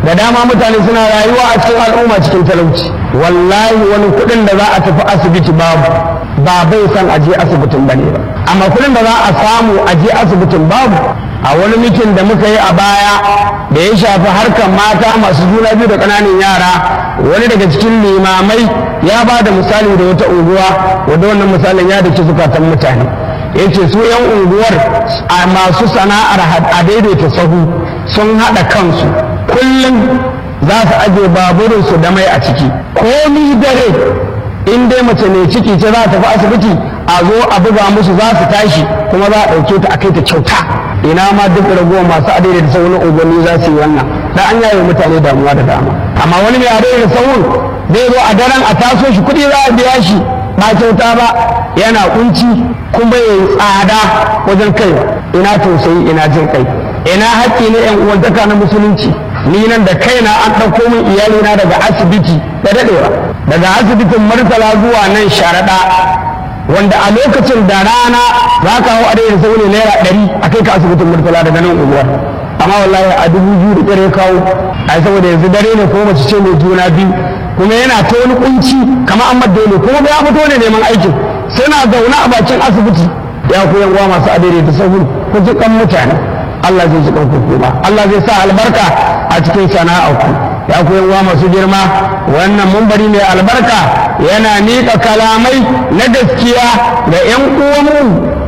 da dama mutane suna rayuwa a cikin al'umma cikin talauci wallahi wani kuɗin da za a tafi asibiti babu ba bai san aje asibitin bane ba amma kuɗin da za a samu aje asibitin babu a wani mitin da muka yi a baya da ya shafi harkar mata masu juna biyu da ƙananan yara wani daga cikin limamai ya ba da misali da wata unguwa wadda wannan misalin ya dake zukatan mutane ya ce su 'yan unguwar a masu sana'ar a daidaita sahu sun haɗa kansu kullum za su aje baburinsu da mai a ciki komi dare in dai mace mai ciki ce za ta tafi asibiti a zo a buga musu za su tashi kuma za a ɗauke ta a kai ta kyauta ina ma duk ragowar masu adai da sauran unguwanni za su yi wannan da an yaye mutane damuwa da dama amma wani mai adai da sauran zai zo a daren a taso shi kuɗi za a biya shi ba kyauta ba yana kunci kuma ya tsada wajen kai ina tausayi ina jin kai ina haƙƙi na yan uwantaka na musulunci ni nan da kaina an ɗauko min iyalina daga asibiti da daɗewa daga asibitin martala zuwa nan sharaɗa wanda a lokacin da rana za ka hau a daidai sau ne naira ɗari a kai ka asibitin murtala daga nan unguwar amma wallahi a dubu biyu da ɗare kawo a saboda yanzu dare ne ko mace ce mai juna biyu kuma yana ta wani kunci kamar an madda ne kuma ya fito ne neman aikin sai na zaune a bakin asibiti ya ku yan masu adaidaita da sahu ku ji kan mutane Allah zai ji kanku kuma Allah zai sa albarka a cikin sana'arku ya ku yan masu girma wannan mumbari mai albarka yana miƙa kalamai na gaskiya ga 'yan uwanmu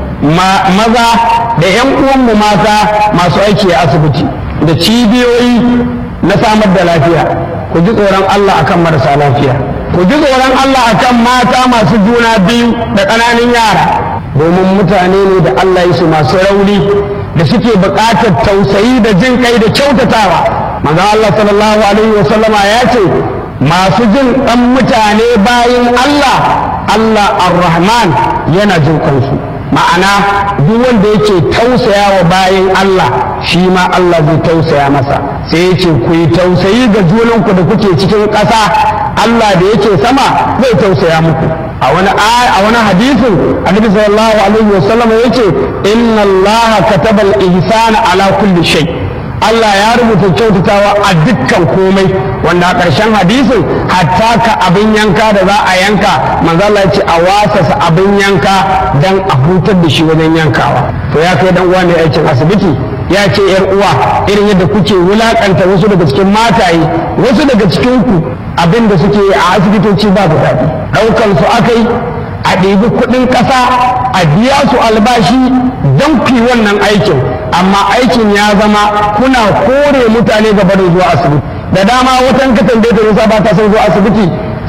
maza da 'yan uwanmu mata masu aiki a asibiti da cibiyoyi na samar da lafiya ku ji tsoron Allah akan marasa lafiya ku ji tsoron Allah akan mata masu juna biyu da ƙananan yara domin mutane ne da Allah ya su masu rauni da suke buƙatar tausayi da jin kai da kyautatawa manzo Allah sallallahu alaihi wa sallama ya ce masu jin ɗan mutane bayin Allah Allah ar-Rahman yana jin kansu ma'ana duk wanda yake tausaya wa bayin Allah shi ma Allah zai tausaya masa sai ya ce ku yi tausayi ga junanku da kuke cikin ƙasa Allah da yake sama zai tausaya muku a wani a wani hadisin annabi sallallahu alaihi wasallam yace inna Allah kataba al-ihsana ala kulli shay Allah ya rubuta kyautatawa a dukkan komai wanda a ƙarshen hadisin hatta ka abin yanka da za a yanka manzo Allah ya ce a wasasa abin yanka dan a hutar da shi wajen yankawa to ya kai dan uwa ne aikin asibiti ya ce yar uwa irin yadda kuke wulakanta wasu daga cikin mataye wasu daga cikin ku abin da suke a asibitoci ba da daɗi ɗaukan su akai a ɗebi kuɗin ƙasa a biya su albashi don fi wannan aikin amma aikin ya zama kuna kore mutane gaba da zuwa asibiti da dama watan ka tambaye ta nisa ba ta son zuwa asibiti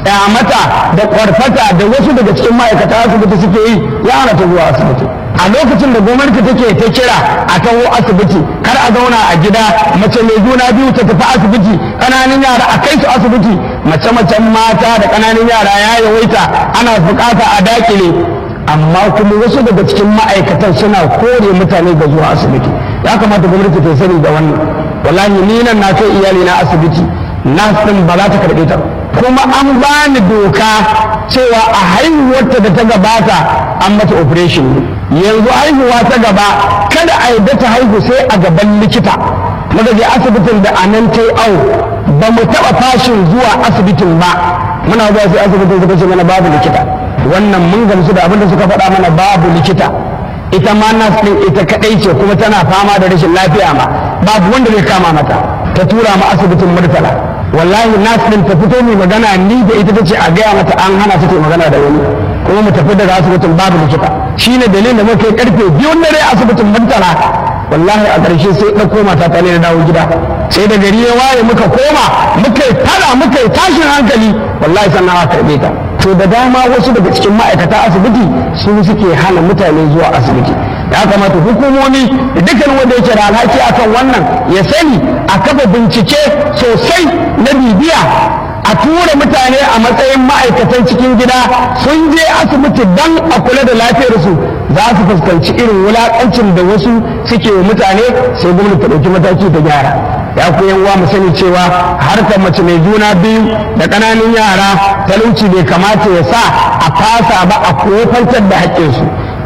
mata da kwarfata da wasu daga cikin ma'aikata asibiti suke yi ya hana ta zuwa asibiti a lokacin da gwamnati take ta kira a taho asibiti kar a zauna a gida mace mai juna biyu ta tafi asibiti ƙananan yara a kai su asibiti mace-macen mata da ƙananan yara ya yawaita ana bukata a dakile amma kuma wasu daga cikin ma'aikatan suna kore mutane ga zuwa asibiti ya kamata gwamnati ta sani da wannan wallahi ni nan na kai iyali na asibiti nas din ba za ta karɓe ta kuma an bani doka cewa a haihuwarta da ta gabata an mata operation yanzu haihuwa ta gaba kada a yadda ta haihu sai a gaban likita muka je asibitin da a nan ta yi awo ba mu taɓa fashin zuwa asibitin ba muna zuwa sai asibitin suka ce mana babu likita wannan mun gamsu da abin da suka faɗa mana babu likita ita ma nas ɗin ita kaɗai ce kuma tana fama da rashin lafiya ma babu wanda zai kama mata ta tura mu asibitin murtala wallahi nas ɗin ta fito mai magana ni da ita ta ce a gaya mata an hana ta magana da wani kuma mu tafi daga asibitin babu likita shine dalilin da muka yi karfe biyun dare asibitin murtala wallahi a ƙarshe sai ɗauko mata ta ne na dawo gida sai da gari ya waye muka koma muka yi fada muka yi tashin hankali wallahi sannan aka karɓe ta to da dama wasu daga cikin ma'aikata asibiti su suke hana mutane zuwa asibiti ya kamata hukumomi da dukkan wanda yake da alhaki akan wannan ya sani a kafa bincike sosai na bibiya a tura mutane a matsayin ma'aikatan cikin gida sun je asibiti don a kula da lafiyarsu za su fuskanci irin wulakancin da wasu suke wa mutane sai gwamnati ta ɗauki mataki ta gyara ya ku yan uwa mu sani cewa harkar mace mai juna biyu da ƙananan yara talauci bai kamata ya sa a fasa ba a kofantar da haƙƙinsu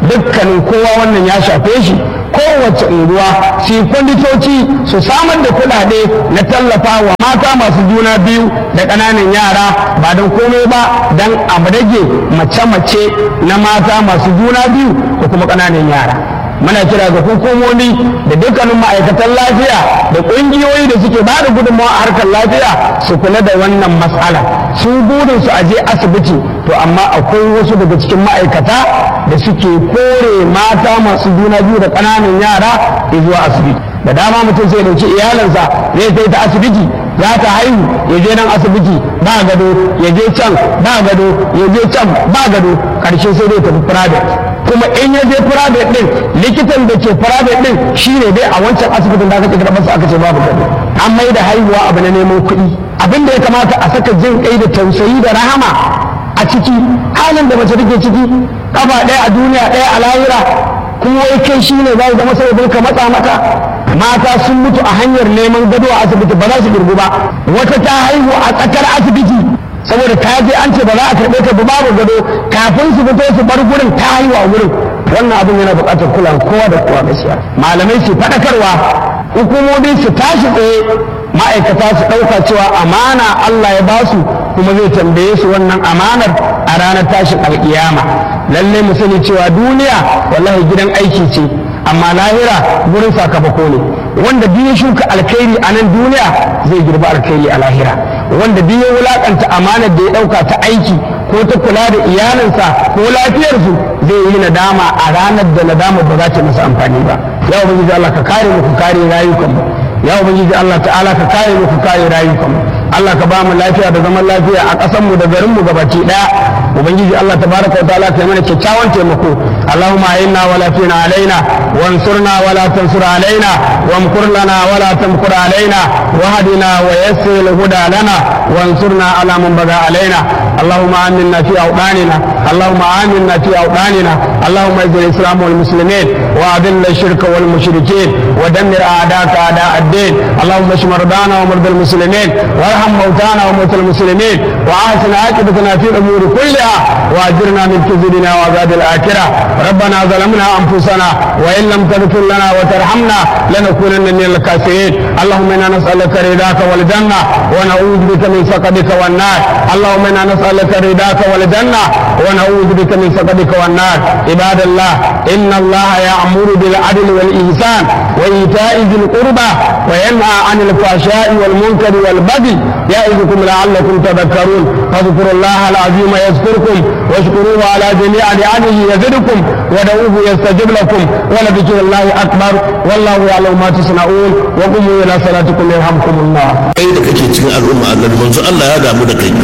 dukkanin kowa wannan ya shafe shi kowace unguwa su yi kwanditoci su samar da kuɗaɗe na tallafa wa mata masu juna biyu da ƙananan yara ba don komai ba don a rage mace-mace na mata masu juna biyu da kuma ƙananan yara muna kira ga hukumomi da dukkanin ma'aikatan lafiya da ƙungiyoyi da suke ba da gudunmawa a harkar lafiya su kula da wannan matsala su burin su aje asibiti to amma akwai wasu daga cikin ma'aikata da suke kore mata masu juna biyu da ƙananan yara zuwa asibiti da dama mutum sai dauki iyalinsa zai kai ta asibiti za ta haihu ya je nan asibiti ba gado ya je can ba gado ya je can ba gado karshe sai dai tafi private kuma in ya je private din likitan da ke private din shine dai a wancan asibitin da aka kira masa aka ce babu gado an mai da haihuwa abu na neman kuɗi abin da ya kamata a saka jin kai da tausayi da rahama a ciki halin da mace take ciki kafa ɗaya a duniya ɗaya a lahira kuma wai kai shine za zama sababin ka matsa mata mata sun mutu a hanyar neman gado a asibiti ba za su girgu ba wata ta haihu a tsakar asibiti saboda ta je an ce ba za a karɓe ta ba babu gado kafin su fito su bar gurin ta haihu a gurin wannan abin yana buƙatar kula kowa da kowa gaskiya malamai su faɗakarwa hukumomi su tashi tsaye ma'aikata su ɗauka cewa amana Allah ya basu kuma zai tambaye su wannan amanar a ranar tashin alƙiyama lallai mu sani cewa duniya wallahi gidan aiki ce amma lahira gurin sakamako ne wanda biyu shuka alkhairi a nan duniya zai girba alkhairi a lahira wanda biyu wulakanta amanar da ya dauka ta aiki ko ta kula da iyalinsa ko lafiyarsu zai yi nadama a ranar da nadama ba za ta masa amfani ba ya ubangiji Allah ka kare mu ka kare rayukan mu ya ubangiji Allah ta'ala ka kare mu ka kare rayukan mu Allah ka ba mu lafiya da zaman lafiya a ƙasar mu da garin mu gabaki daya ubangiji Allah tabaraka wa ta'ala ka yi mana kyakkyawan taimako Allahumma inna wala fina alaina وانصرنا ولا تنصر علينا وامكر لنا ولا تمكر علينا وهدنا ويسر الهدى لنا وانصرنا على من بغى علينا اللهم آمنا في أوطاننا اللهم آمنا في أوطاننا اللهم اعز الإسلام والمسلمين وأذل الشرك والمشركين ودمر أعداءك أعداء الدين اللهم اشف مرضانا ومرضى المسلمين وارحم موتانا وموتى المسلمين وأحسن عاقبتنا في الأمور كلها وأجرنا من كذبنا وعذاب الآخرة ربنا ظلمنا أنفسنا وإن لم تغفر لنا وترحمنا لنكونن من الكافرين اللهم انا نسالك رضاك والجنه ونعوذ بك من سخطك والنار اللهم انا نسالك رضاك والجنه ونعوذ بك من سخطك والنار عباد الله ان الله يامر بالعدل والاحسان وايتاء ذي القربى وينهى عن الفحشاء والمنكر والبغي يعظكم لعلكم تذكرون فاذكروا الله العظيم يذكركم واشكروه على جميع نعمه يزدكم ودعوه يستجب لكم ولذكر الله اكبر والله يعلم ما تصنعون وقوموا الى صلاتكم يرحمكم الله. kai da kake cikin al'umma annabi manzo Allah ya damu da kai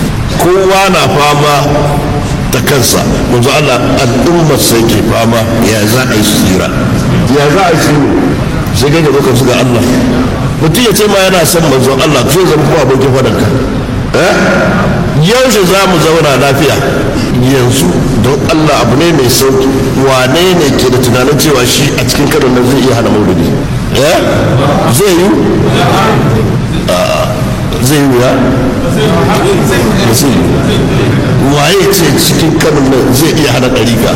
kowa na fama ta kansa manzo Allah al'ummar sai ke fama ya za a yi su tsira ya za a yi su sai kai ga su ga Allah mutum ya ce ma yana son manzo Allah zai zama kuma abokin fadanka yaushe za mu zauna lafiya yanzu don Allah abu ne mai sauki wane ne ke da tunanin cewa shi a cikin karon nan zai iya hana maulidi zai yi zai yi ya zai yi waye ce cikin kanon nan zai iya hana ɗarika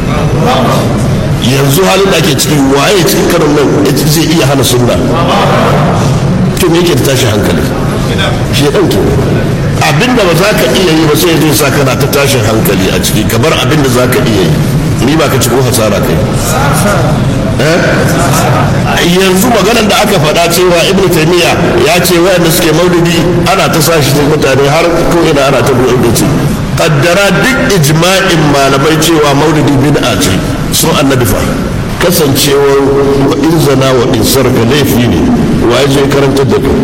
yanzu halin da ake cikin waye cikin kanon nan zai iya hana sunna to me yake da tashi hankali shi ya ɗauke abinda ba za ka iya yi ba sai zai sa kana ta tashin hankali a ciki kamar abinda za ka iya yi ni ba ka cikin hasara kai yanzu maganar da aka faɗa cewa ibn taymiya ya ce wayanda suke maulidi ana ta sa shi mutane har ko ina ana ta buɗe da ce kaddara duk ijma'in malamai cewa maulidi bid'a ce sun annabi fa kasancewar wa in zana wa in sarka laifi ne wa ya je karanta da kai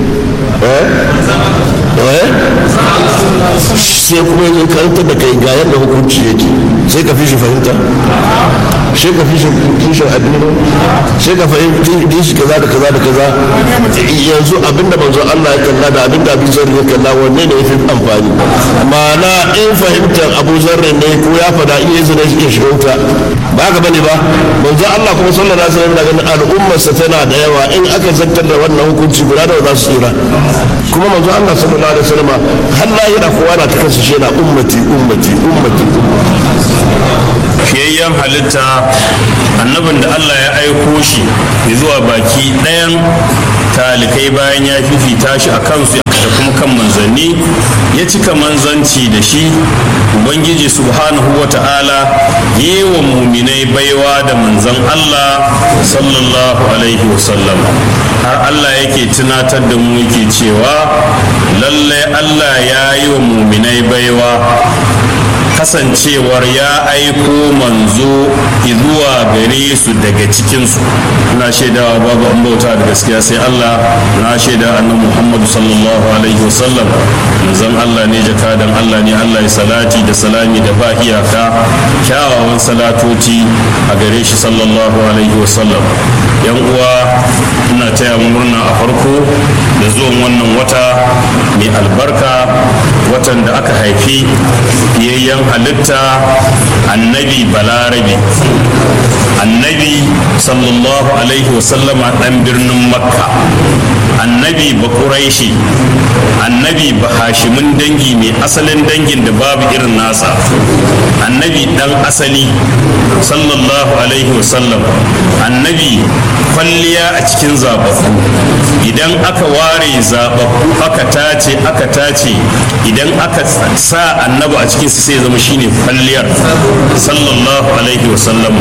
sai kuma ya karanta da kai ga yadda hukunci yake sai ka fi shi fahimta sai ka fi shi kishin addini sai ka fahimci shi kaza da kaza da kaza yanzu abinda manzo Allah ya kalla da abinda Abu Zarri ya kalla wanne ne yafi amfani ma'ana in fahimtar Abu Zarri ne ko ya fada iya zina shi shiga wuta ba ka bane ba manzo Allah kuma sallallahu alaihi wasallam da ganin al'ummarsa tana da yawa in aka zantar da wannan hukunci guda da za su tsira kuma manzo Allah sallallahu alaihi wasallam har lahira kowa na ta kansa shi yana ummati ummati ummati ummati fiyayyen halitta annabin da Allah ya aiko shi zuwa baki ɗayan talikai bayan ya fifita shi a kansu da kuma kan manzanni ya cika manzanci da shi ubangiji subhanahu wa ta'ala yi wa muminai baiwa da manzan Allah sallallahu alaihi wasallam har Allah yake tunatar da mu yake cewa lallai Allah ya yi wa muminai baiwa kasancewar ya aiko manzo zuwa gare su daga cikinsu na shaidawa babu an bauta da gaskiya sai Allah na shaida annabi Muhammadu sallallahu alaihi wasallam manzon Allah ne jakadan Allah ne Allah ya salati da salami da ba iyaka kyawawan salatoci a gare shi sallallahu alaihi wasallam yan uwa ina taya murna a farko da zuwan wannan wata mai albarka watan da aka haifi fiyayyen halitta annabi balarabe annabi sallallahu alaihi wasallama dan birnin makka annabi bakuraishi annabi bahashimin dangi mai asalin dangin da babu irin nasa annabi dan asali sallallahu alaihi wasallam annabi kwalliya a cikin zababbu idan aka ware zababbu aka tace aka tace idan aka sa annabi a cikinsu sai zama shine kwalliyar sallallahu alaihi wasallam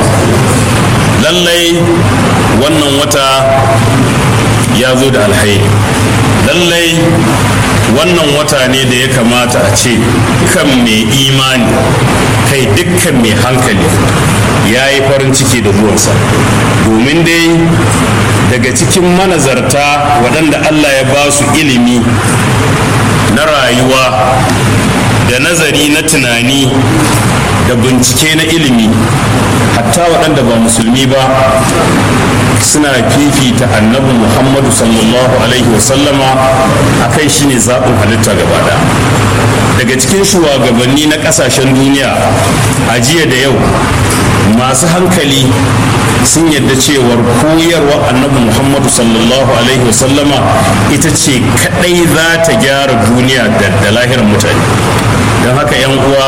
lallai wannan wata ya zo da alhairi lallai wannan wata ne da ya kamata a ce kan mai imani kai dukkan mai hankali ya yi farin ciki da zuwansa domin dai daga cikin manazarta waɗanda allah ya ba su ilimi na rayuwa da nazari na tunani da bincike na ilimi hatta waɗanda ba musulmi ba suna fifita annabi muhammadu sallallahu alaihi wasallama a kai shi ne zaɓin halitta gaba daga cikin shugabanni na ƙasashen duniya a jiya da yau masu hankali sun yadda cewar koyarwa annabi muhammadu sallallahu alaihi wasallama ita ce kadai za ta gyara duniya da lahirar mutane don haka 'yan uwa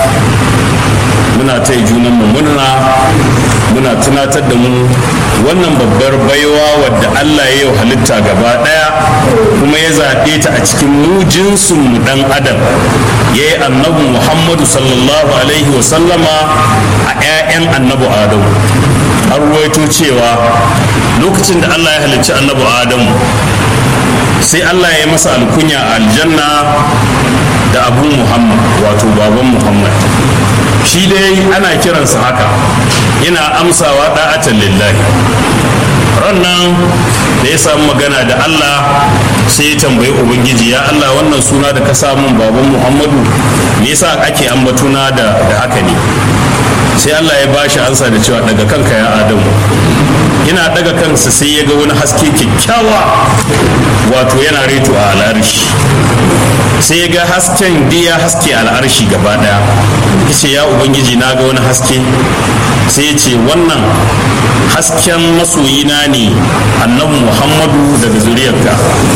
muna ta junan mu murna muna tunatar da mu wannan babbar baiwa wadda Allah ya yi halitta gaba daya kuma ya zaɓe ta a cikin mu jinsin mu dan adam ya yi annabi muhammadu sallallahu alaihi wasallama a 'ya'yan annabi adamu an ruwaito cewa lokacin da Allah ya halicci annabi adamu sai Allah ya yi masa alkunya a aljanna da abu muhammad wato baban muhammad shi dai ana kiransa haka yana amsawa da'atan lillahi rannan da ya samu magana da allah sai ya tambayi ubangiji ya allah wannan suna da ka samun baban muhammadu me yasa ake ambatuna da haka ne sai allah ya bashi ansa da cewa daga kanka ya adamu yana daga kansa sai ya ga wani haske kyakkyawa wato yana reto a al'arshi sai ya ga hasken ya haske al'arshi gaba daya ce ya ubangiji na ga wani haske sai ya ce wannan hasken masoyina ne annabi muhammadu daga zuriyarka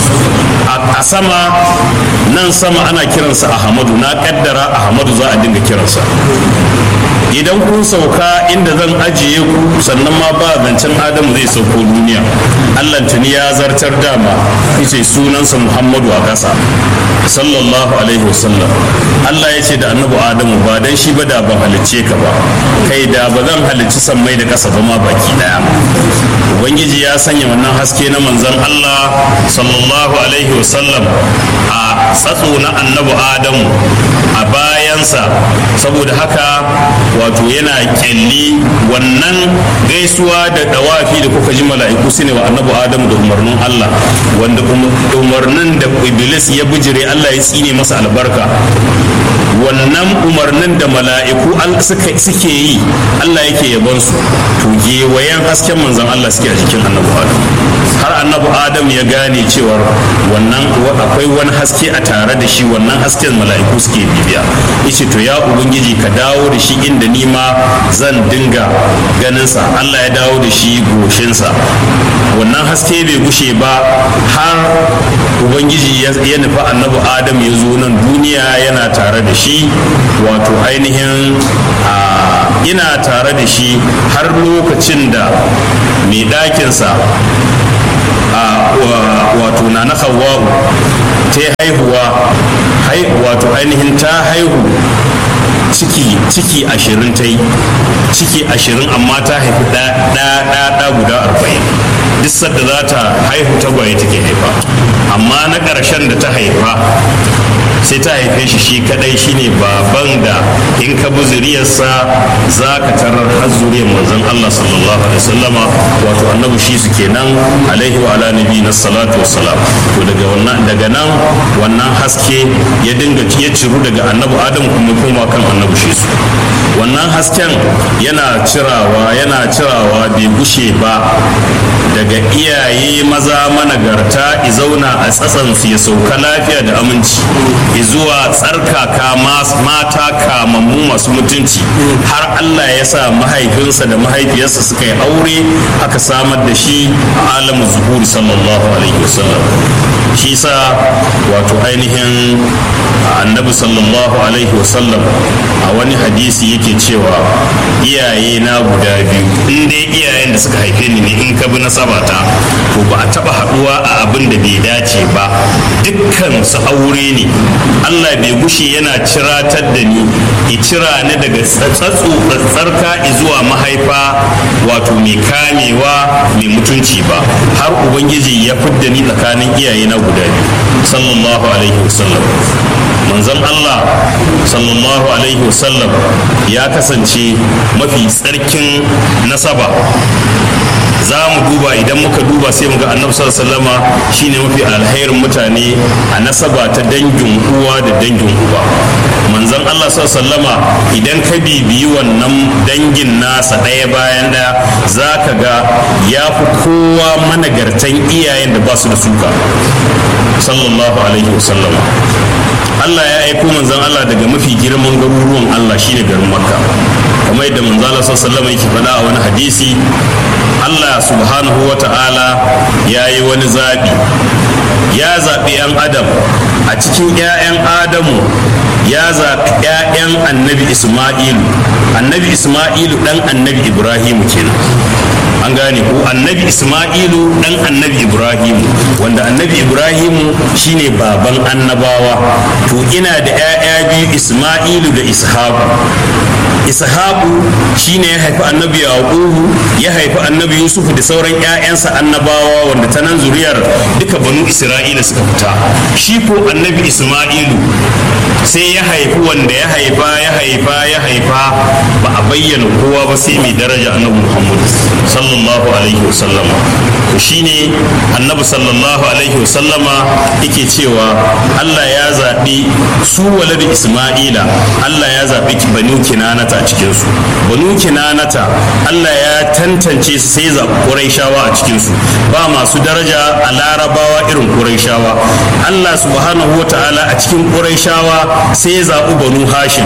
a sama nan sama ana kiransa ahmadu na kaddara ahmadu za a dinga kiransa idan kun sauka inda zan ajiye ku sannan ma ba zancen adamu zai sauko duniya allah tuni ya zartar dama yace sunansa muhammadu a ƙasa sallallahu alaihi wasallam allah ya ce da annabi adamu ba dan shi ba da ban halicce ka ba kai da ba zan halicci sammai da ƙasa ba ma baki daya ubangiji ya sanya wannan haske na manzon allah sallallahu alaihi wasallam a tsatso na annabi adamu a bayansa saboda haka wato yana kyalli wannan gaisuwa da dawafi da kuka ji mala'iku su ne wa annabi adamu da umarnin allah wanda umarnin da iblis ya bijire allah ya tsine masa albarka wannan umarnin da mala'iku suke yi allah yake yabon su to gewayen hasken manzon allah suke a jikin annabi adam har annabi adam ya gane cewar wannan akwai wani haske a tare da shi wannan hasken mala'iku suke bibiya yace to ya ubangiji ka dawo da shi inda ni ma zan dinga ganinsa allah ya dawo da shi goshinsa wannan haske bai gushe ba har ubangiji ya nufi annabi adam ya zo nan duniya yana tare da shi wato ainihin ina tare da shi har lokacin da mai ɗakinsa wato na na hawa'u ta haihuwa wato ainihin ta haihu ciki ciki ashirin ta yi ciki ashirin amma ta haifi ɗaya guda arba'in duk sadda za ta haihu tagwaye take haifa amma na ƙarshen da ta haifa sai ta haife shi shi kadai shine baban da in ka bi zuriyarsa za ka tarar har zuriyar manzon Allah sallallahu alaihi wasallama wato annabi shi su kenan alaihi wa ala nabi na salatu wassalam to daga wannan daga nan wannan haske ya dinga ya ciru daga annabi adam kuma kuma kan annabi shi su wannan hasken yana cirawa yana cirawa bai gushe ba daga iyaye maza managarta izauna a tsatsansu ya sauka lafiya da aminci zuwa tsarkaka mata kamammu masu mutunci har Allah ya sa mahaifinsa da mahaifiyarsa suka yi aure aka samar da shi a alamu zuhuri sallallahu alaihi wasallam shi sa wato ainihin annabi sallallahu alaihi wasallam a wani hadisi yake cewa iyaye na guda biyu in dai iyayen da suka haife ni ne in ka bi nasabata to ba a taba haduwa a abin da bai dace ba dukkan su aure ne Allah bai gushe yana ciratar da ni i cira ni daga tsatsu tsarka zuwa mahaifa wato mai kamewa mai mutunci ba har ubangiji ya fidda ni tsakanin iyaye na guda biyu sallallahu alaihi wasallam manzon Allah sallallahu alaihi wasallam ya kasance mafi tsarkin nasaba za mu duba idan muka duba sai mu ga annabi sallama shine mafi alherin mutane a nasaba ta dangin uwa da dangin uba manzon Allah sallama idan ka bibiyi wannan dangin nasa ɗaya bayan ɗaya za ka ga ya fi kowa managartan iyayen da ba su da suka sallallahu alaihi wasallama Allah ya aiko manzon Allah daga mafi girman garuruwan Allah shine garin Makka kamar yadda manzon Allah sallallahu alaihi yake faɗa a wani hadisi Allah subhanahu wa ta'ala ya yi wani zaɓi ya zaɓi 'yan adam a cikin 'ya'yan adamu ya zaɓi 'ya'yan annabi isma'ilu annabi isma'ilu ɗan annabi ibrahimu kenan an gane ko annabi isma'ilu dan annabi ibrahimu wanda annabi ibrahimu shine baban annabawa to ina da 'ya'ya biyu isma'ilu da ishaqu ishaqu shine ya haifi annabi yaqubu ya haifi annabi yusuf da sauran 'ya'yansa annabawa wanda ta nan zuriyar duka banu isra'ila suka fita shi ko annabi isma'ilu sai ya haifi wanda ya haifa ya haifa ya haifa ba a bayyana kowa ba sai mai daraja annabi muhammad sallallahu alaihi wasallama to shine annabi sallallahu alaihi wasallama yake cewa allah ya zaɓi su waladi isma'ila allah ya zaɓi banu kinanata a cikinsu banu kinanata allah ya tantance su sai zaɓi ƙuraishawa a cikinsu ba masu daraja a larabawa irin ƙuraishawa allah subhanahu wa ta'ala a cikin ƙuraishawa sai ya zaɓi banu hashim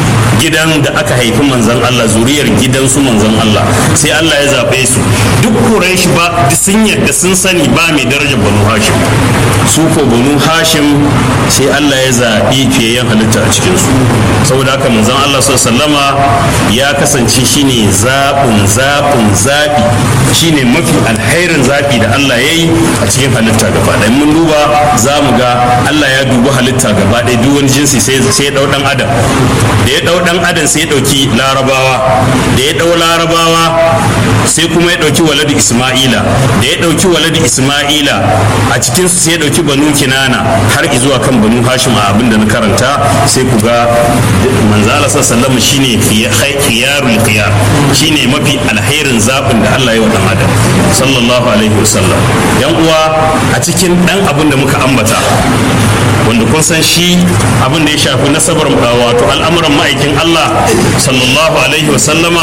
gidan da aka haifi manzan Allah zuriyar gidansu manzan Allah sai Allah ya zaɓe su duk Quraysh ba sun yadda sun sani ba mai darajar banu hashim su ko banu hashim sai Allah ya zaɓi fiyayyen halitta a cikin su saboda haka manzan Allah sallama ya kasance shine zaɓin zaɓin zaɓi shine mafi alherin zaɓi da Allah ya yi a cikin halitta gaba ɗaya mun duba za mu ga Allah ya dubi halitta gaba ɗaya duk wani jinsi sai ya ɗau ɗan adam da ya ɗau ɗan adam sai ya ɗauki larabawa da ya ɗau larabawa sai kuma ya ɗauki waladu isma'ila da ya ɗauki waladu isma'ila a cikinsu sai ya ɗauki banu kinana har zuwa kan banu hashim a abin da na karanta sai ku ga manzala sallama shine khiyarul khiyar shine mafi alherin zaɓin da Allah ya wa ɗan adam sallallahu alaihi wasallam yan uwa a cikin ɗan abin da muka ambata wanda kun san shi abin da ya shafi nasabar wato al'amuran ma'aikin Allah sallallahu alaihi wasallama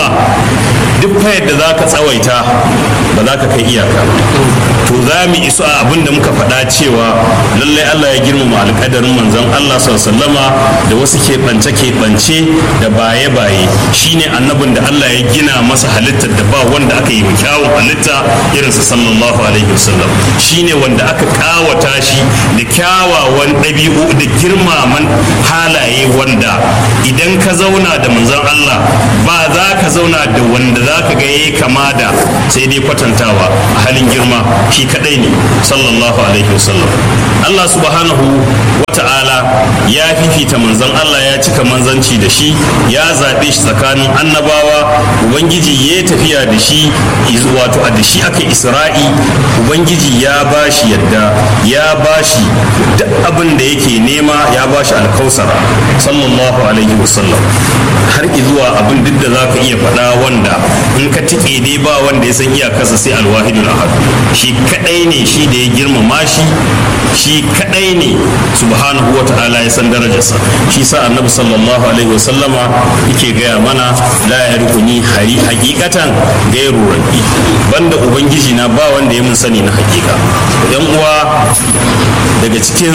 duk fa yadda za ka tsawaita ba za ka kai iyaka to za mu iso a abin da muka faɗa cewa lallai Allah ya girmama alƙadarin manzon Allah sallama da wasu keɓance keɓance da baye baye shine annabin da Allah ya gina masa halittar da ba wanda aka yi kyawun halitta irinsa sallallahu alaihi wasallam shine wanda aka kawata shi da kyawawan ɗabi'u ɗabi'u da girmaman halaye wanda idan ka zauna da manzon Allah ba za ka zauna da wanda za ka ga yayi kama da sai dai kwatantawa a halin girma shi kadai ne sallallahu alaihi wasallam Allah subhanahu wa ta'ala ya fifita manzon Allah ya cika manzanci da shi ya zaɓe shi tsakanin annabawa ubangiji ya tafiya da shi wato a da shi aka isra'i ubangiji ya ba shi yadda ya ba shi duk abin da yake nema ya ba shi alkausara sallallahu alaihi wasallam har zuwa abin duk da za ka iya faɗa wanda in ka tike dai ba wanda ya san iyakarsa sai alwahidul ahad shi kadai ne shi da ya girmama shi shi kadai ne subhanahu wa ta'ala ya san darajarsa shi sa annabi sallallahu alaihi wasallama yake gaya mana la yarkuni hari hakikatan gairu rabbi banda ubangiji na ba wanda ya mun sani na hakika yan uwa daga cikin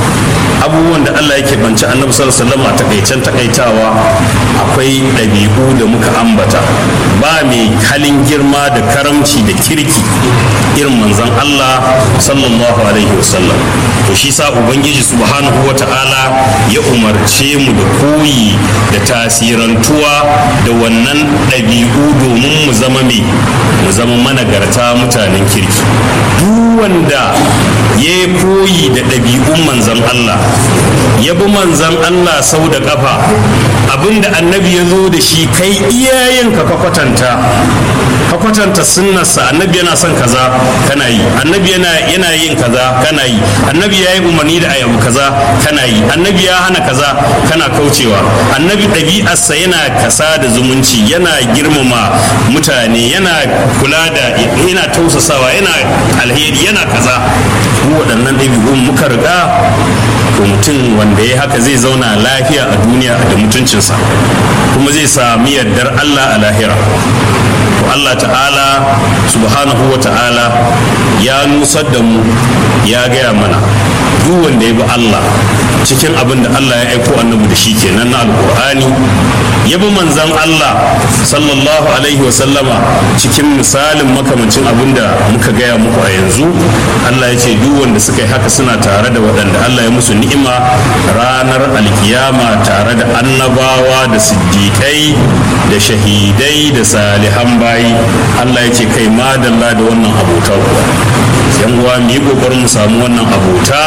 abubuwan da Allah yake banci annabi sallallahu alaihi wasallam a takaicen takaitawa akwai ɗabi'u da muka ambata ba mai halin girma da karamci da kirki irin manzon Allah sallallahu alaihi wasallam to shi sa ubangiji subhanahu wata'ala ya umarce mu da koyi da tasirantuwa da wannan ɗabi'u domin mu zama mai mu zama managarta mutanen kirki duk wanda ya koyi da ɗabi'un manzon Allah ya bi manzan Allah sau da ƙafa abinda annabi ya zo da shi kai iyayen ka kwatanta ka kwatanta sunnarsa annabi yana son kaza kana yi annabi yana yana yin kaza kana yi annabi ya yi umarni da ayabu kaza kana yi annabi ya hana kaza kana kaucewa annabi ɗabi'arsa yana kasa da zumunci yana girmama mutane yana kula da yana tausasawa yana alheri yana kaza waɗannan ɗabi'un muka riga to mutum wanda ya haka zai zauna lafiya a duniya da mutuncinsa kuma zai sami yardar Allah a lahira to Allah ta'ala subhanahu wa ta'ala ya nusar da mu ya gaya mana duk wanda ya bi Allah cikin abin da Allah ya aiko annabi da shi kenan na alkur'ani ya bi manzan Allah sallallahu alaihi wa sallama cikin misalin makamancin abin da muka gaya muku a yanzu Allah ya ce duk wanda suka yi haka suna tare da waɗanda Allah ya musu ni'ima ranar alkiyama tare da annabawa da siddiƙai da shahidai da salihan bayi Allah ya ce kai madalla da wannan abota kuwa yan uwa mu yi kokarin mu samu wannan abota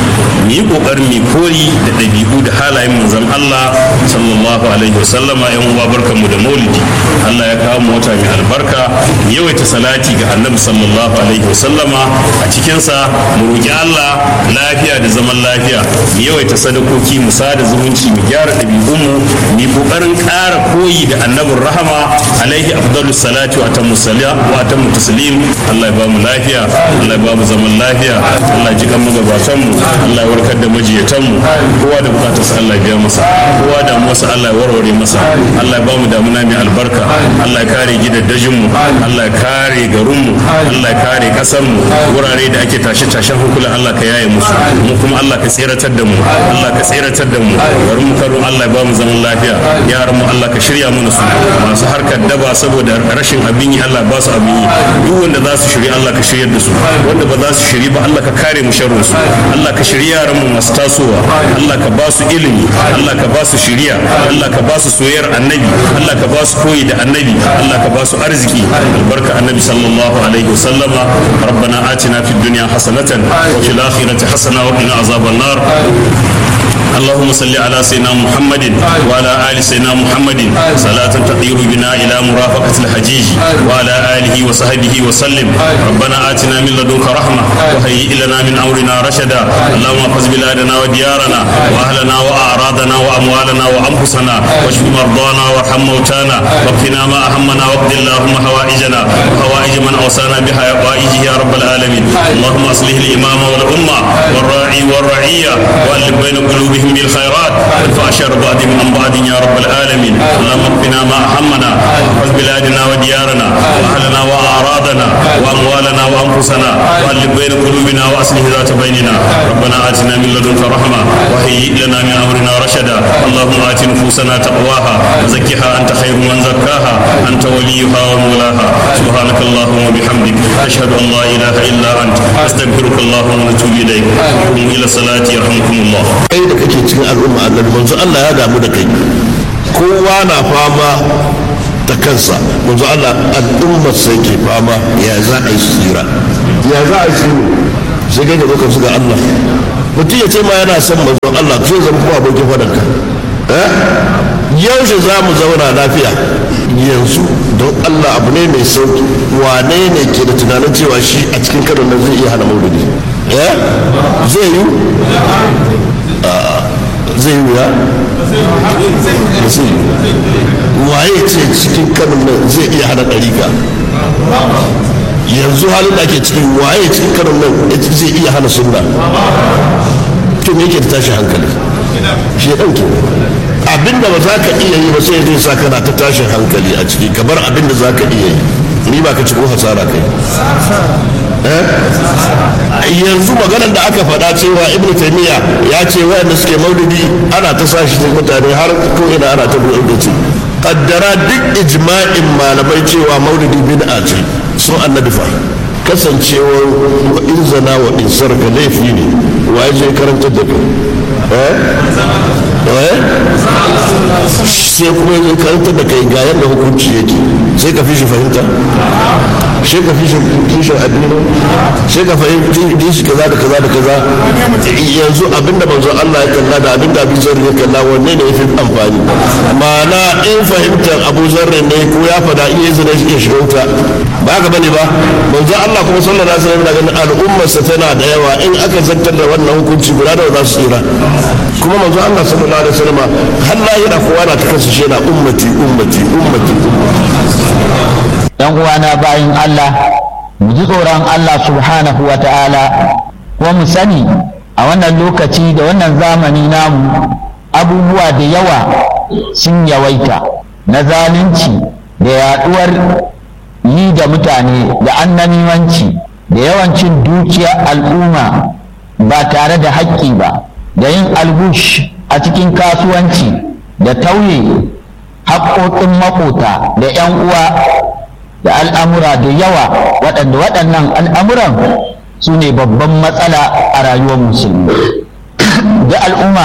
mu yi kokarin mu koyi da ɗabi'u da halayen manzon Allah sallallahu alaihi wasallama yan uwa barkanmu da maulidi Allah ya kawo mu wata mai albarka mu yawaita salati ga annabi sallallahu alaihi wasallama a cikinsa mu roki Allah lafiya da zaman lafiya mu yawaita sadakoki mu sada zumunci mu gyara ɗabi'unmu mu yi kokarin ƙara koyi da annabin rahama alaihi afdalus salati wa atammu salam wa atammu taslim Allah ya ba mu lafiya Allah ya ba mu zaman lafiya Allah ya ji kan magabatan mu Allah ya warkar da majiyatan mu kowa da bukatar sa Allah ya biya masa kowa da masa Allah ya warware masa Allah ya ba mu damuna mai albarka Allah ya kare gidaddajin mu Allah ya kare garin mu Allah ya kare kasar mu wurare da ake tashe tashen hankulan Allah ka yaye musu mu kuma Allah ka tseratar da mu Allah ka tseratar da mu garin mu karo Allah ya ba mu zaman lafiya yaran mu Allah ka shirya mana su masu harkar daba saboda rashin abin yi Allah ba su abin yi duk wanda za su shirya Allah ka shiryar da su wanda ba za su shiri ba Allah ka kare mu sharrin su Allah ka shirya yaran mu masu tasowa Allah ka ba su ilimi Allah ka ba su shiriya Allah ka ba su soyayyar annabi Allah ka ba su koyi da annabi Allah ka ba su arziki albarka annabi sallallahu alaihi wasallama ربنا آتنا في الدنيا حسنة وفي الآخرة حسنة وقنا عذاب النار اللهم صل على سيدنا محمد وعلى ال سيدنا محمد صلاة تطير بنا الى مرافقة الحجيج وعلى اله وصحبه وسلم ربنا اتنا من لدنك رحمة وهيئ لنا من امرنا رشدا اللهم احفظ بلادنا وديارنا واهلنا واعراضنا واموالنا وانفسنا واشف مرضانا وارحم موتانا واكفنا ما اهمنا واقض اللهم حوائجنا وحوائج من اوصانا بحوائجه يا رب العالمين اللهم اصلح الامام والامه والراعي والرعيه والف بين قلوبهم وبلغهم بالخيرات وادفع شر بعضهم عن بعض يا رب العالمين اللهم اكفنا ما اهمنا واحفظ بلادنا وديارنا واهلنا واعراضنا واموالنا وانفسنا والف بين قلوبنا واصلح ذات بيننا ربنا اتنا من لدنك رحمه وهيئ لنا من امرنا رشدا اللهم ات نفوسنا تقواها وزكها انت خير من زكاها انت وليها ومولاها سبحانك اللهم وبحمدك اشهد ان لا اله الا انت استغفرك اللهم ونتوب اليك قوموا الى الصلاه يرحمكم الله kai da kake cikin al'umma annabi manzo Allah ya damu da kai kowa na fama ta kansa manzo Allah al'ummar sai ke fama ya za a yi tsira ya za a yi tsira sai kai gaba kan su ga Allah mutum ya ce ma yana son manzo Allah zai zama kuma abokin fadanka eh yaushe za mu zauna lafiya yanzu don Allah abu ne mai sauki wane ne ke da tunanin cewa shi a cikin karon nan zai iya hana maulidi eh zai yi zai yi wuya zai yi waye ce cikin kanon nan zai iya hana ɗarika yanzu halin da ake cikin waye cikin kanon nan zai iya hana sunna to me yake da tashi hankali shi ɗan ke abinda ba za ka iya yi ba sai zai sa kana ta tashin hankali a ciki kamar abinda za ka iya yi ni ba ka ci ko hasara kai yanzu maganar da aka faɗa cewa ibnu taymiya ya ce wayanda suke maulidi ana ta sa shi mutane har ko ina ana ta buɗe da ce kaddara duk ijma'in malamai cewa maulidi bid'a ce sun annabi fa kasancewar wa in zana wa in sarka laifi ne wa ya je karantar da kai eh sai kuma ya karantar da kai ga yadda hukunci yake sai ka fi shi fahimta sai ka fi shi kishin addini sai ka fahimci shi kaza da kaza da kaza yanzu abinda manzon Allah ya kalla da abinda Abu Zarri ya kalla wanne ne yafi amfani ma'ana in fahimtar Abu Zarri ne ko ya fada in yi zina shi shiga wuta ba haka bane ba manzon Allah kuma sallallahu alaihi wasallam daga al'ummarsa tana da yawa in aka zantar da wannan hukunci guda da za su tsira kuma manzon Allah sallallahu alaihi wasallam har lahira kowa na ta kansa shi yana ummati ummati ummati yan uwana bayin Allah mu ji tsoron Allah subhanahu wa ta'ala kuma mu sani a wannan lokaci da wannan zamani namu abubuwa da yawa sun yawaita na zalunci da yaduwar yi da mutane da annamimanci da yawancin dukiyar al'umma ba tare da haƙƙi ba da yin albush a cikin kasuwanci da tauye haƙoƙin maƙota da 'yan uwa da al'amura da yawa waɗanda waɗannan al'amuran su ne babban matsala a rayuwar musulmi da al'umma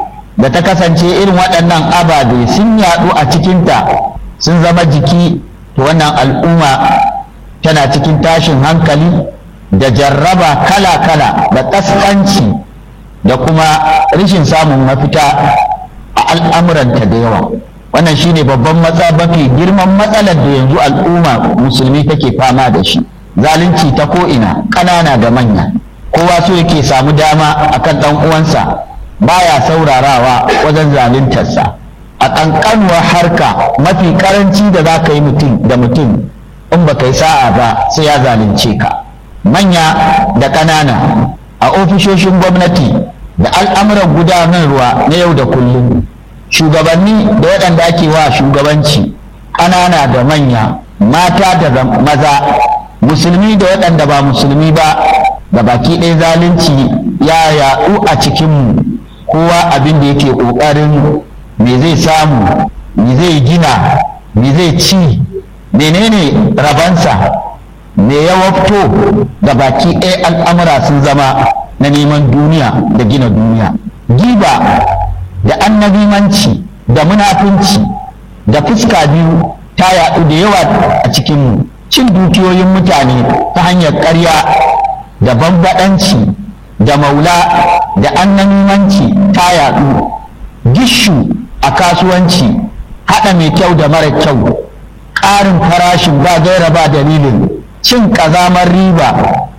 da ta kasance irin waɗannan ababe sun yaɗu a cikinta sun zama jiki to wannan al'umma tana cikin tashin hankali da jarraba kala-kala da ƙasƙanci da kuma rashin samun mafita a al'amuranta da yawa wannan shine babban matsa mafi girman matsalar da yanzu al'umma musulmi take fama da shi zalunci ta ko'ina ƙanana da manya kowa so yake samu dama akan ɗan uwansa baya saurarawa wajen zaluntarsa a ƙanƙanuwar harka mafi ƙaranci da za ka yi mutum da mutum in ba yi sa'a ba sai ya zalunce ka manya da ƙanana a ofishoshin gwamnati da al'amuran gudanarwa na yau da kullum shugabanni da waɗanda ake wa shugabanci ƙanana da manya mata da maza musulmi da waɗanda ba musulmi ba da baki ɗaya zalunci ya yaɗu a cikinmu kowa abin da yake ƙoƙarin me zai samu me zai gina me zai ci menene rabansa me ya wafto da baki ɗaya al'amura sun zama na neman duniya da gina duniya giba da annabimanci da munafunci da fuska biyu ta yaɗu da yawa a cikinmu cin dukiyoyin mutane ta hanyar ƙarya da bambaɗanci da maula da annamimanci ta yaɗu gishu a kasuwanci haɗa mai kyau da mara kyau ƙarin farashin ba gaira ba dalilin cin ƙazamar riba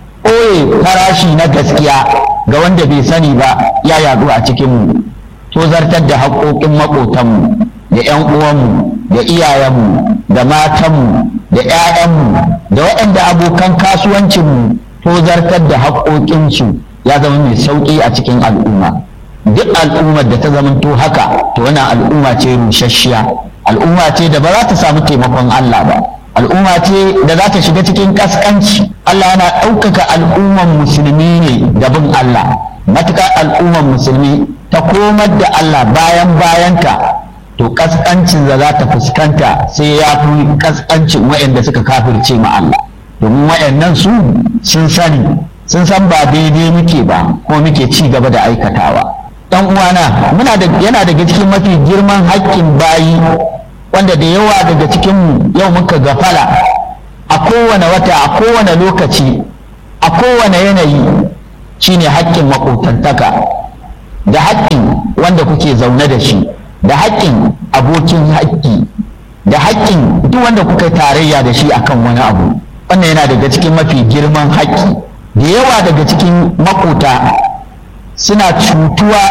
ɓoye farashi na gaskiya ga wanda bai sani ba ya yaɗu a cikinmu tozartar da haƙoƙin maƙotanmu da 'yan uwanmu da iyayenmu da matanmu da 'ya'yanmu da waɗanda abokan kasuwancinmu tozartar da haƙoƙinsu ya zama mai sauƙi a cikin al'umma duk al'ummar da ta zamanto haka to wannan al'umma ce rusasshiya al'umma ce da ba za ta samu taimakon Allah ba al'umma ce da za ta shiga cikin kaskanci Allah yana ɗaukaka al'umman musulmi ne da bin Allah matuƙar al'umman musulmi ta komar da Allah bayan bayanta to kaskancin da za ta fuskanta sai ya fi kaskancin waɗanda suka kafirce ma Allah domin waɗannan su sun sani sun san ba daidai muke ba ko muke ci gaba da aikatawa dan uwana muna da yana daga cikin mafi girman haƙƙin bayi wanda da yawa daga cikin mu yau muka gafala a kowane wata a kowane lokaci a kowane yanayi shine haƙƙin maƙotantaka da haƙƙin wanda kuke zaune da shi da haƙƙin abokin haƙƙi da haƙƙin duk wanda kuka tarayya da shi akan wani abu wannan yana daga cikin mafi girman haƙƙi da yawa daga cikin makota suna cutuwa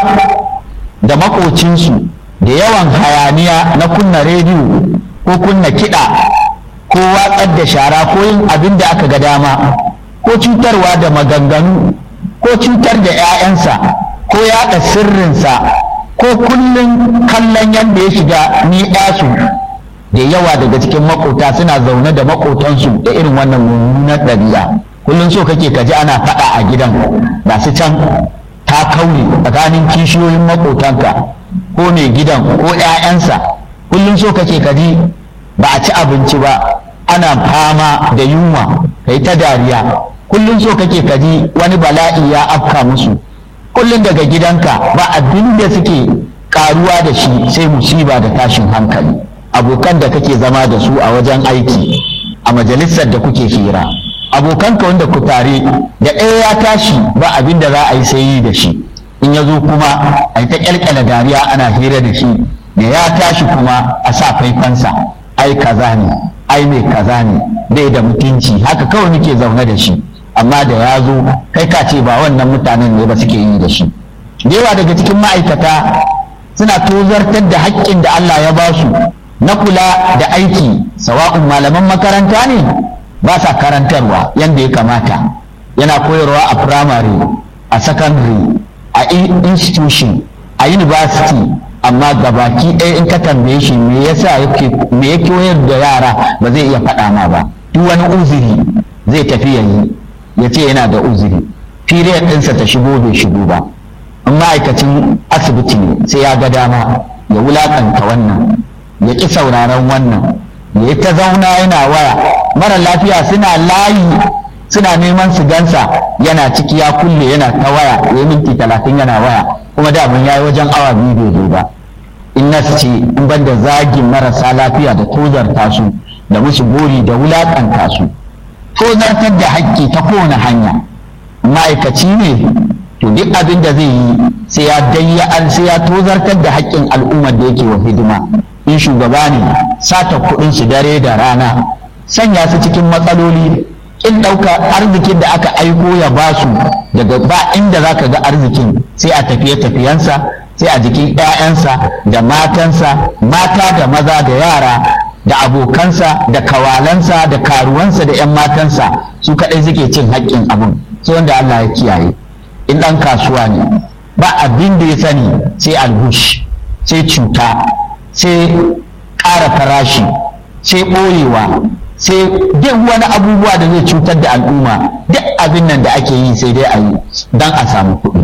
da makocinsu da yawan hayaniya na kunna rediyo ko kunna kiɗa ko watsar da shara ko yin abin da aka ga dama ko cutarwa da maganganu ko cutar da 'ya'yansa ko yaɗa sirrinsa ko kullum kallon yadda ya shiga ni su da yawa daga cikin makota suna zaune da makotansu da irin wannan mummunar ɗabi'a kullum so kake kaji ana faɗa a gidan ba su can ta kaure tsakanin kishiyoyin makotanka ko mai gidan ko 'ya'yansa kullum so kake kaji ba a ci abinci ba ana fama da yunwa kai ta dariya kullum so kake kaji wani bala'i ya afka musu kullum daga gidanka ba abin da suke karuwa da shi sai musiba da tashin hankali abokan da kake zama da su a wajen aiki a majalisar da kuke hira abokanka wanda ku tare da ɗaya ya tashi ba abin da za a yi sai yi da shi in ya zo kuma a yi ta ƙyalƙyala dariya ana hira da shi da ya tashi kuma a sa faifansa ai kaza ne ai mai kaza ne bai da mutunci haka kawai nake zaune da shi amma da ya zo kai ka ce ba wannan mutanen ne ba suke yi da shi da yawa daga cikin ma'aikata suna tozartar da haƙƙin da Allah ya ba su na kula da aiki sawa'un malaman makaranta ne ba sa karantarwa yadda ya kamata yana koyarwa a firamare a secondary a institution a university amma gabaki ɗaya in ka tambaye shi me yasa yake me ya koyar da yara ba zai iya faɗa ma ba duk wani uzuri zai tafi yayi ya ce yana da uzuri period ɗinsa ta shigo bai shigo ba in ma'aikacin asibiti ne sai ya ga dama ya wulakanta wannan ya ƙi sauraron wannan ya ta zauna yana waya mara lafiya suna layi suna neman su gansa yana ciki ya kulle yana ta waya ya minti talatin yana waya kuma daman ya yi wajen awa biyu bai zo ba in na ce in ban da zagin marasa lafiya da tozarta su da musu gori da wulakanta su tozartar da haƙƙi ta kowane hanya ma'aikaci ne to duk abin da zai yi sai ya dayya sai ya tozartar da haƙƙin al'ummar da yake wa hidima in shugaba ne sata kuɗin su dare da rana sanya su cikin matsaloli in ɗauka arzikin da aka aiko ya ba su daga ba inda za ka ga arzikin sai a tafiye tafiyensa sai a jikin 'ya'yansa da matansa mata da maza da yara da abokansa da kawalansa da karuwansa da 'yan matansa su kaɗai suke cin haƙƙin abin sai wanda Allah ya kiyaye in ɗan kasuwa ne ba abin da ya sani sai albush sai cuta sai ƙara farashi sai ɓoyewa sai duk wani abubuwa da zai cutar da al'umma duk abin nan da ake yi sai dai a yi don a samu kuɗi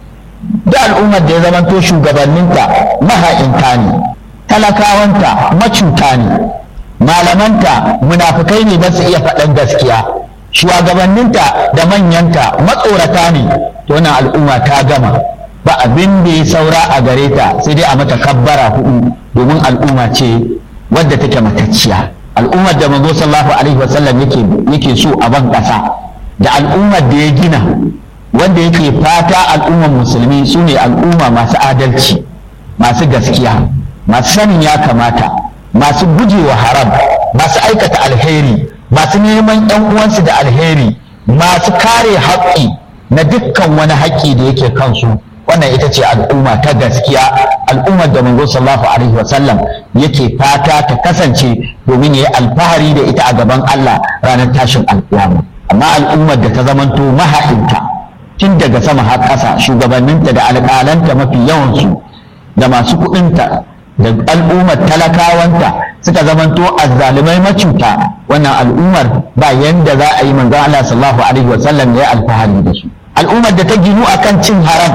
da al'ummar da ya zamanto shugabanninta maha'inta ne talakawanta macuta ne malamanta munafukai ne ba su iya faɗan gaskiya shugabanninta da manyanta matsorata ne to wannan al'umma ta gama ba abin da ya saura a gare ta sai dai a mata kabbara hudu domin al'umma ce wadda take matacciya al'ummar da manzo sallallahu alaihi wasallam yake yake so a ban kasa da al'ummar da ya gina wanda yake fata al'ummar musulmi su ne al'umma masu adalci masu gaskiya masu sanin ya kamata masu gujewa haram masu aikata alheri masu neman yan uwansu da alheri masu kare haƙƙi na dukkan wani haƙƙi da yake kansu wannan ita ce al'umma ta gaskiya al'ummar da manzo sallallahu alaihi wasallam yake fata ta kasance domin ya yi alfahari da ita a gaban Allah ranar tashin alƙiyama amma al'ummar da ta zamanto maha'inta tun daga sama har ƙasa shugabanninta da alƙalanta mafi yawansu da masu kuɗinta da al'ummar talakawanta suka zamanto azzalumai macuta wannan al'ummar ba yanda za a yi manzon Allah sallallahu alaihi wa sallam ya alfahari da su al'ummar da ta ginu akan cin haram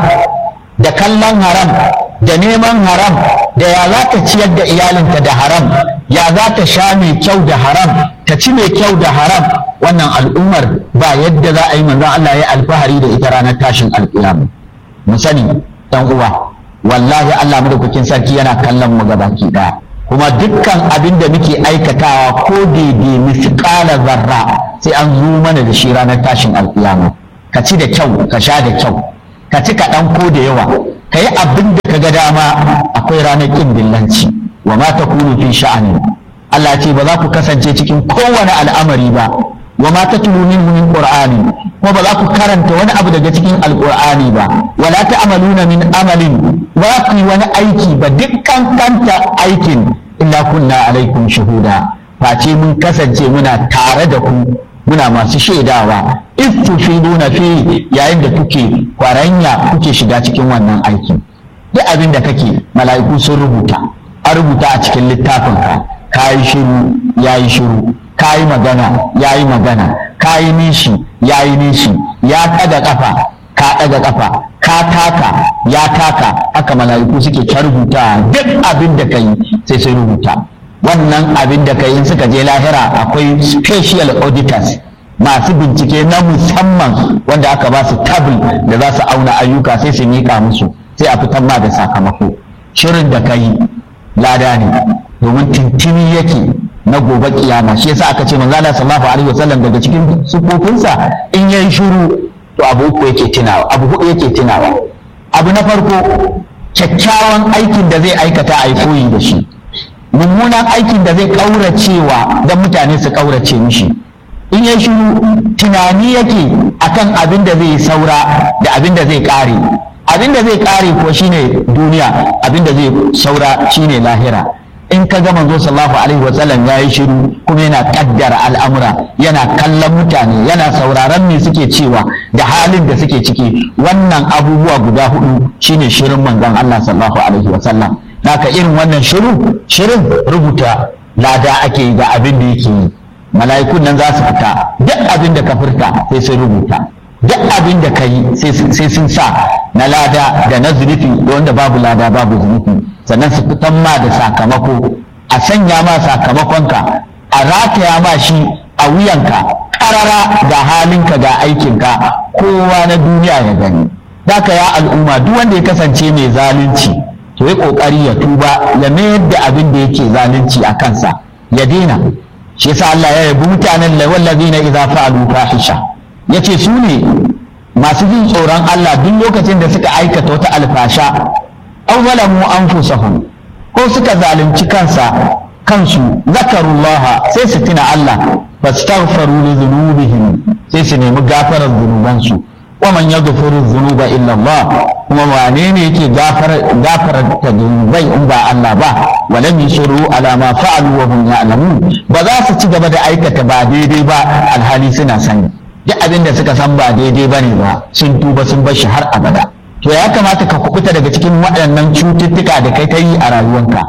da kallon haram da neman haram da ya za ta ciyar da iyalinta da haram ya za ta sha mai kyau da haram ta ci mai kyau da haram wannan al'ummar ba yadda za a yi manzon Allah ya alfahari da ita ranar tashin alƙiyama mu sani dan uwa wallahi Allah madaukakin sarki yana kallon mu gabaki daya kuma dukkan abin da muke aikatawa ko daidai misƙala zarra sai an zo mana da shi ranar tashin alƙiyama ka ci da kyau ka sha da kyau ka ci kaɗan ko da yawa ka yi abin da ka ga dama akwai ranar ƙin dillanci wa ma ta kunu fi sha'ani Allah ce ba za ku kasance cikin kowane al'amari ba wa ma ta tulu min min qur'ani ko ba za ku karanta wani abu daga cikin alqur'ani ba wala ta'maluna min amalin ba ku yi wani aiki ba dukkan kanta aikin illa kunna alaikum shuhuda face mun kasance muna tare da ku muna masu shaidawa istufiduna fi yayin da kuke kwaranya kuke shiga cikin wannan aiki duk abin da kake mala'iku sun rubuta a rubuta a cikin littafin ka kayi shiru yayi shiru kayi magana yayi magana kayi nishi yayi nishi ya ɗaga kafa ka ɗaga kafa ka taka ya taka haka mala'iku suke ta rubuta duk abin da kai sai sai rubuta wannan abin da kai in suka je lahira akwai special auditors masu bincike na musamman wanda aka ba su tabul da za su auna ayyuka sai su miƙa musu sai a fitar ma da sakamako shirin da ka yi lada ne domin tintini yake na gobe kiyama shi yasa aka ce manzo Allah sallallahu alaihi wasallam daga cikin sufofinsa in yayi shiru to abu uku yake tunawa abu hudu yake tunawa abu na farko kyakkyawan aikin da zai aikata a yi koyi da shi mummunan aikin da zai kauracewa don mutane su kaurace mishi in ya shiru tunani yake akan abin da zai saura da abin da zai kare abin da zai kare ko shine duniya abin da zai saura shine lahira in ka ga manzo sallallahu alaihi wasallam yayi shiru kuma yana kaddara al'amura yana kallon mutane yana sauraron me suke cewa da halin da suke ciki wannan abubuwa guda hudu shine shirin manzon Allah sallallahu alaihi wasallam haka irin wannan shiru shirin rubuta lada ake yi ga abin da yake yi mala'ikun nan za su fita duk abin da ka furta sai sun rubuta duk abin da ka yi sai sun sa na lada da na zunufi da wanda babu lada babu zunufi sannan su fitan ma da sakamako a sanya ma sakamakonka a rataya ma shi a wuyanka karara ga halinka ga aikinka kowa na duniya ya gani Daka ya al'umma duk wanda ya kasance mai zalunci to ya kokari ya tuba ya mayar da abin da yake zalunci a kansa ya daina shi yasa Allah ya yabi mutanen la wallazina idza fa'alu fahisha yace su ne masu jin tsoron Allah duk lokacin da suka aikata wata alfasha aw zalamu anfusahum ko suka zalunci kansa kansu zakarullah sai su tuna Allah fastaghfiru li dhunubihim sai su nemi gafarar zunubansu wa man yaghfiru dhunuba illa Allah kuma wane ne yake gafara ta zunubai in ba Allah ba walam yusuru ala ma fa'alu wa hum ya'lamun ba za su ci gaba da aikata ba daidai ba alhali suna sani duk abin da suka san ba daidai ba ne ba sun tuba sun bar shi har abada to ya kamata ka kubuta daga cikin waɗannan cututtuka da kai ta yi a rayuwanka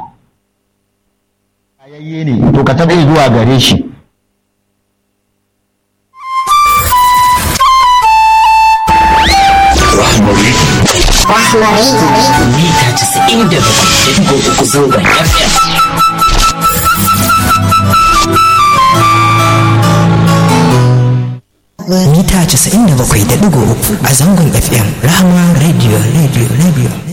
ayayye ne to ka taɓa zuwa gare shi mita casa'in da bakwai uku zangon FM. Mita casa'in da bakwai da ɗigo uku a zangon FM Rahama Radio Radio Radio.